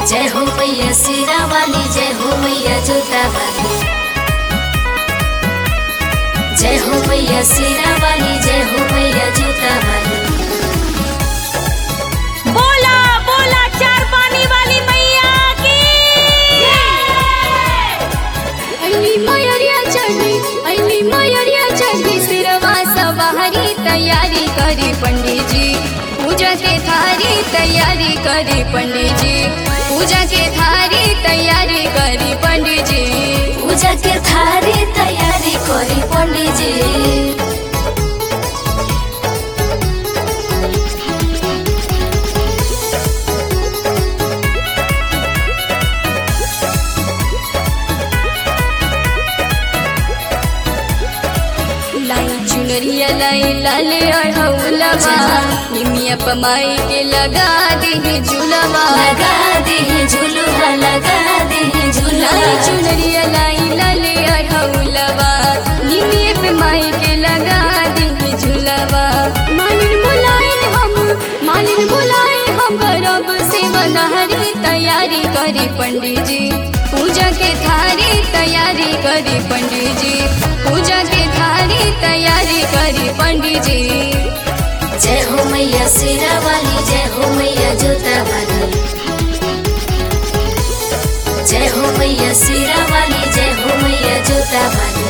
जय हो मैया सिरा वाली जय हो मैया जोता वाली जय हो मैया सिरा वाली जय हो मैया जोता वाली बोला बोला चार पानी वाली मैया की अली मयरिया चढ़ी अली मयरिया चढ़ी सिरवा सवारी तैयारी करी पंडित जी पूजा के थारी तैयारी करी पंडित जी पूजा के थारी तैयारी करी पंडित जी पूजा के थारी तैयारी करी पंडित जी लाई चुनरिया लाई लाले अढ़ौलवा निमिया पमाई के लगा दे झूलवा लगा दे झूलवा लगा दे झूलवा लाई चुनरिया लाई लाले अढ़ौलवा निमिया पमाई के लगा दे झूलवा मालिन बुलाए हम मालिन बुलाए हम रब से बनहरी तैयारी करी पंडित जी पूजा के थारी तैयारी करी पंडित जी पूजा के थारी तैयारी करी पंडित जी जय हो मैया सिरा वाली जय हो मैया जोता वाली जय हो मैया सिरा वाली जय हो मैया जोता वाली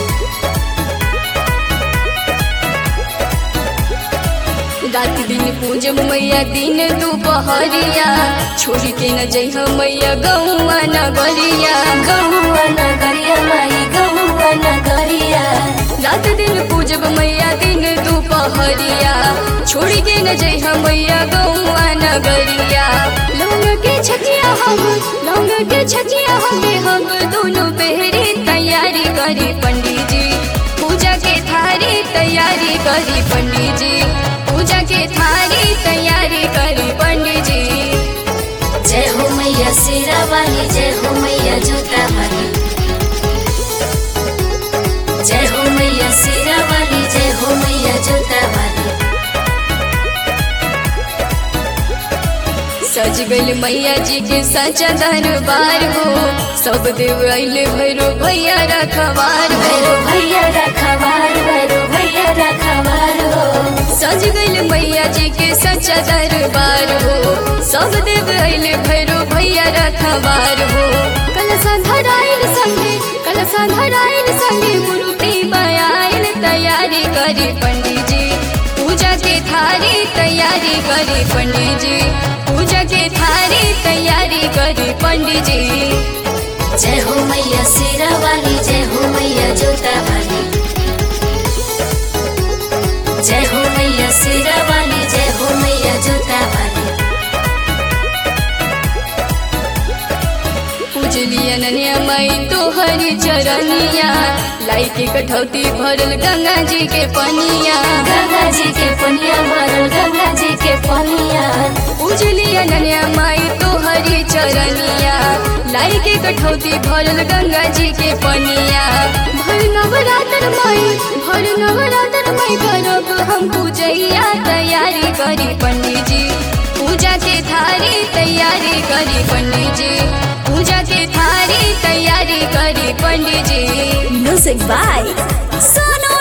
रात दिन पूजब मैया दिन दोपहरिया छोड़ी के न जइह मैया गौआ नगरिया गौआ नगरिया माई गौआ नगरिया रात दिन पूजब मैया दिन दोपहरिया छोड़ी के न जइह मैया गौआ नगरिया लौंग के छकिया हम लौंग के छकिया हमें हम दोनों पहरे तैयारी करी पंडित जी पूजा के थारी तैयारी करी पंडित जी पूजा के थारी तैयारी करी पंडित जी जय हो मैया सिरा वाली जय हो मैया जोता वाली जय हो मैया सिरा वाली जय हो मैया जोता वाली सज गइल मैया जी के सचा दरबार हो सब देव अइले भैरो भैया रखवार भैरो भैया रखवार भैरो भैया रखवार हो सज गइल मैया जी के सचा दरबार हो सब देव अइले भैरो भैया रखवार हो कलसा धराइल संगे कलसा धराइल संगे मूर्ति बयाइल तैयारी करी पंडित जी पूजा के थारी तैयारी करी पंडित जी पूजा के थारी तैयारी करी पंडित जी जय हो मैया सिरा वाली जय हो मैया जोता वाली जय हो मैया सिरा वाली जय हो मैया जोता वाली पूजली अनन्या माई तोहरी चरनिया लाई के कठौती भरल गंगा जी के पनिया गंगा जी के पनिया भरल गंगा जी के पनिया पूजली अनन्या माई तोहरी चरनिया लाई के कठौती भरल गंगा जी के पनिया भर नवरात्र माई भर नवरात्र माई करब हम पूजैया तैयारी करी पंडित जी पूजा के थारी तैयारी करी पंडित जी पूजा के थारी तैयारी करी पंडित जी म्यूजिक बाय सोनू